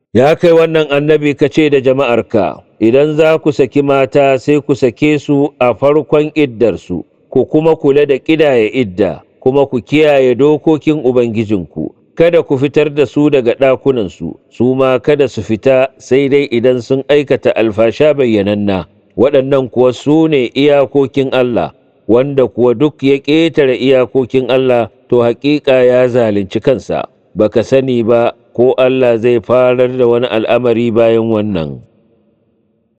Ya kai wannan annabi ka ce da jama'arka, idan za ku saki mata sai ku sake su a farkon iddarsu, ku kuma kula da ƙidaya idda, kuma ku kiyaye dokokin Ubangijinku, kada ku fitar da su daga ɗakunansu, su ma kada su fita sai dai idan sun aikata alfasha bayyananna, waɗannan kuwa su ne iyakokin Allah, wanda kuwa duk ya ƙetare iyakokin Allah, to haƙiƙa ya zalunci kansa, baka sani ba ko Allah zai farar da wani al'amari bayan wannan.